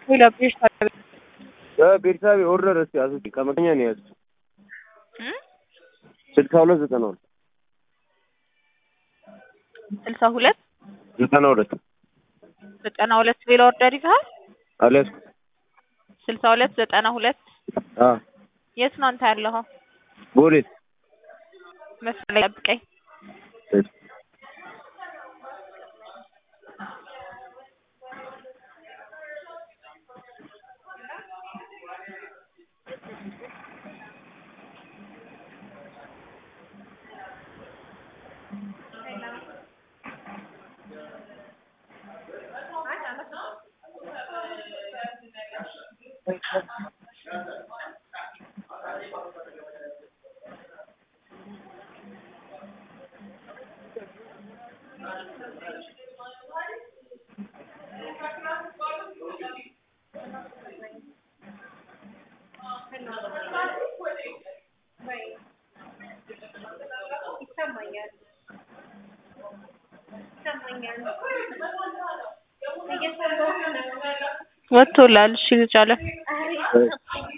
ሌላ ቤርሳቤ ቤርሳቤ ኦርደር እስኪ አስወጪ ከመከኛ ነው ያዝኩት ስልሳ ሁለት ዘጠና ሁለት ስልሳ ሁለት ዘጠና ሁለት ዘጠና ሁለት ሌላ ኦርደር ይዘሃል? አልያዝኩም። ስልሳ ሁለት ዘጠና ሁለት አ የት ነው አንተ ያለኸው? ቦሌት መስመር ላይ ጠብቀኝ። እሺ። ወጥቶላል። እሺ ልጅ አለ እሺ